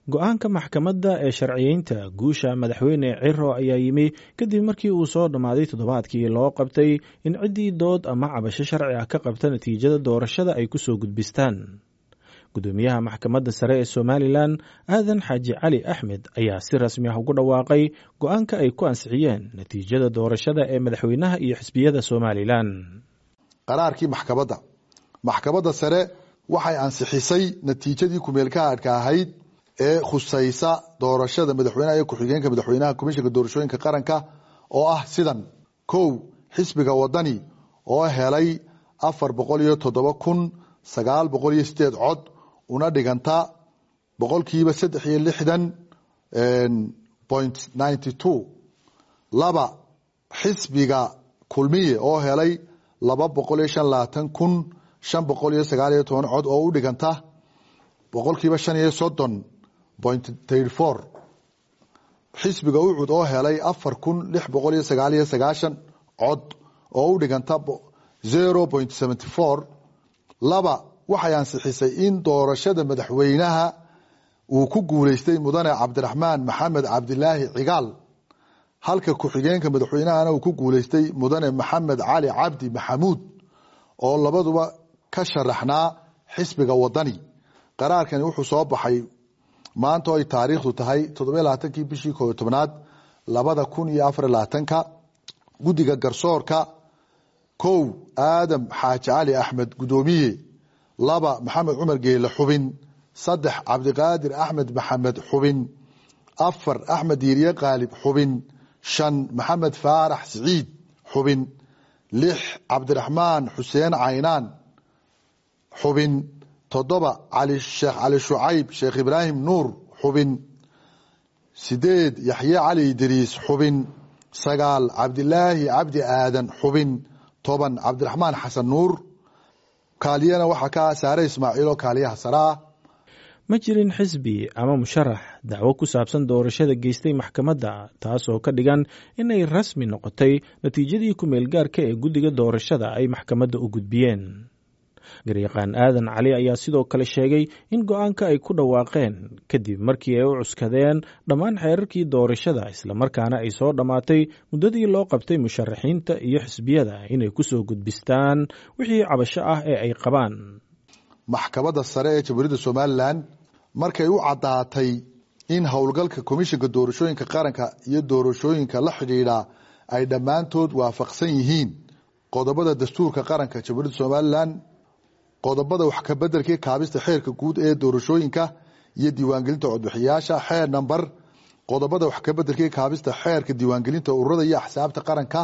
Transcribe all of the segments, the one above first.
go-aanka maxkamadda ee sharciyeynta guusha madaxweyne ciro ayaa yimi kadib markii uu soo dhammaaday toddobaadkii loo qabtay in ciddii dood ama cabasho sharci ah ka qabta natiijada doorashada ay ku soo gudbistaan gudoomiyaha maxkamadda sare ee somalilan aadan xaaji cali axmed ayaa si rasmi ah ugu dhawaaqay go-aanka ay ku ansixiyeen natiijada doorashada ee madaxweynaha iyo xisbiyada somalilan qaraarkii maxkamadda maxkamadda sare waxay ansixisay natiijadii kumeelkaadhka ahayd ee khusaysa doorashada madaxweynaha iyo ku-xigeenka madaxweynaha komishanka doorashooyinka qaranka oo ah sidan kow xisbiga wadani oo helay afar boqol iyo toddoba kun sagaal boqol iyo sideed cod una dhiganta boqolkiiba saddex iyo lixdan point ninety two laba xisbiga kulmiye oo helay laba boqol iyo shan labaatan kun shan boqol iyo sagaal iyo toban cod oo u dhiganta boqolkiiba shan iyo soddon point thirty four xisbiga ucud oo helay afar kun lix boqol iyo sagaal iyo sagaashan cod oo u dhiganta zero point seventy four laba waxay ansixisay in doorashada madaxweynaha uu ku guuleystay mudane cabdiraxmaan maxamed cabdilaahi cigaal halka ku-xigeenka madaxweynahana uu ku guuleystay mudane maxamed cali cabdi maxamuud oo labaduba ka sharaxnaa xisbiga wadani qaraarkani wuxuu soo baxay maanta oo ay taariikhdu tahay toddobiy labaatankii bishii koobiyo tobnaad labada kun iyo afar labaatanka guddiga garsoorka kow aadam xaaji cali axmed guddoomiye laba maxamed cumar geele xubin saddex cabdiqaadir axmed maxamed xubin afar axmed diiriye qaalib xubin shan maxamed faarax siciid xubin lix cabdiraxmaan xuseen caynaan xubin toddoba sheekh cali shucayb sheekh ibraahim nuur xubin sideed yaxye cali idriis xubin sagaal cabdilaahi cabdi aadan xubin toban cabdiraxmaan xasan nuur kaaliyana waxaa ka saare ismaaciil oo kaaliyaha saraa ma jirin xisbi ama musharax dacwo ku saabsan doorashada geystay maxkamadda taas oo ka dhigan inay rasmi noqotay natiijadii ku-meelgaarka ee guddiga doorashada ay maxkamadda u gudbiyeen garyaqaan aadan cali ayaa sidoo kale sheegay in go-aanka ay ku dhawaaqeen kadib markii ay u cuskadeen dhammaan xeerarkii doorashada islamarkaana ay soo dhammaatay muddadii loo qabtay musharaxiinta iyo xisbiyada inay ku soo gudbistaan wixii cabasho ah ee ay qabaan maxkamadda sare ee jamhuuriyadda somalilan markay u caddaatay in howlgalka komishanka doorashooyinka qaranka iyo doorashooyinka la xidhiidha ay dhammaantood waafaqsan yihiin qodobada dastuurka qaranka jamhuuriyadda somalilan qodobada wax kabedelkii kaabista xeerka guud ee doorashooyinka iyo diiwaangelinta codbixiyaasha xeer namber qodobada wax kabedelkii kaabista xeerka diiwaangelinta ururada iyo axsaabta qaranka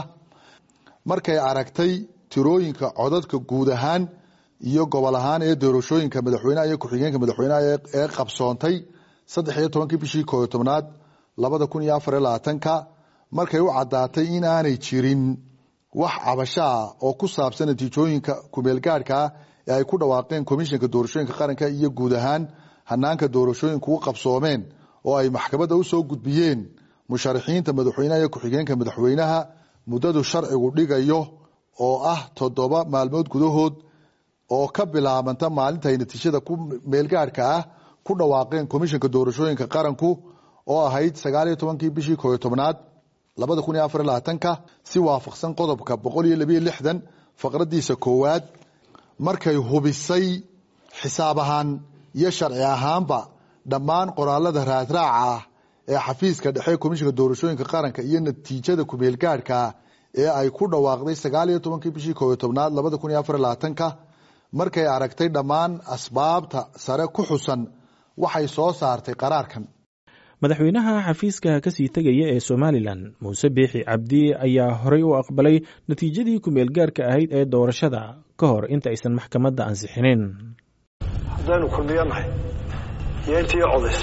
markay aragtay tirooyinka codadka guud ahaan iyo gobol ahaan ee doorashooyinka madaxweyneha iyo ku-xigeenka madaxweyneha ee qabsoontay saddex iyo tobankii bishii kooyo tobnaad labada kun iyo afar iyo labaatanka markay u caddaatay in aanay jirin wax cabashaa oo ku saabsan natiijooyinka kumeelgaadhkaa ee ay ku dhawaaqeen komishanka doorashooyinka qaranka iyo guud ahaan hanaanka doorashooyinku u qabsoomeen oo ay maxkamadda u soo gudbiyeen musharaxiinta madaxweyneha iyo ku-xigeenka madaxweynaha muddadu sharcigu dhigayo oo ah toddoba maalmood gudahood oo ka bilaabanta maalinta ay natiijada ku meelgaadhka ah ku dhawaaqeen komishanka doorashooyinka qaranku oo ahayd sagaal iyo tobankii bishii kooyo tobnaad labada kun iyo afar iyo labaatanka si waafaqsan qodobka boqol iyo labiyo lixdan faqradiisa koowaad markay hubisay xisaab ahaan iyo sharci ahaanba dhammaan qoraalada raadraaca ah ee xafiiska dhexe komishanka doorashooyinka qaranka iyo natiijada kumeelgaadhkaa ee ay ku dhawaaqday sagaal iyo tobankii bishii kooyo tobnaad labada kun iyo afar iyo labaatanka markay aragtay dhammaan asbaabta sare ku xusan waxay soo saartay qaraarkan madaxweynaha xafiiska kasii tegaya ee somalilan muuse biixi cabdi ayaa horey u aqbalay natiijadii ku-meelgaarka ahayd ee doorashada ka hor inta aysan maxkamadda ansixinin haddaynu kulmiyo nahay iyo intii codaysay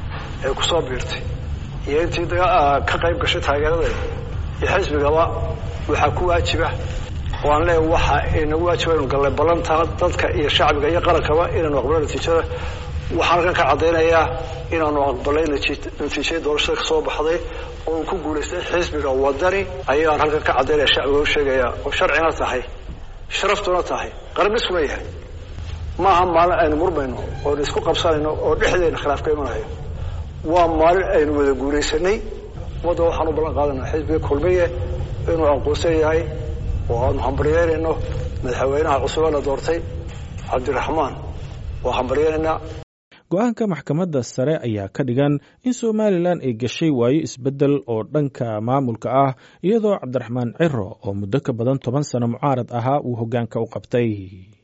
ee ku soo biirtay iyo intii ka qayb gashay taageeradeeda iyo xisbigaba waxaa ku waajiba oo aan leeya waxa inagu waajiba inu gallay ballantaa dadka iyo shacbiga iyo qarankaba inaanu aqbalo natiijada waxaan halkan ka caddaynayaa inaanu aqbalay natiijadii doorashada ka soo baxday oo uu ku guulaystay xisbiga wadani ayaan halkan ka caddaynaya shacbiga u sheegaya oo sharcina tahay sharaftuna tahay qaran dhisuna yahay maaha maalin aynu murmayno oonu isku qabsanayno oo dhexdeena khilaaf ka imanayo waa maalin aynu wada guuraysanay ummadda waxaan u ballan qaadanaa xisbiga kulmiye inuu aqoonsan yahay oo aanu hambaryeynayno madaxweynaha cusub ee la doortay cabdiraxmaan waa hambaryeynaynaa go-aanka maxkamadda sare ayaa ka dhigan in somalilan ay gashay waayo isbeddel oo dhanka maamulka ah iyadoo cabdiraxmaan ciro oo muddo ka badan toban sano mucaarad ahaa uu hoggaanka u qabtay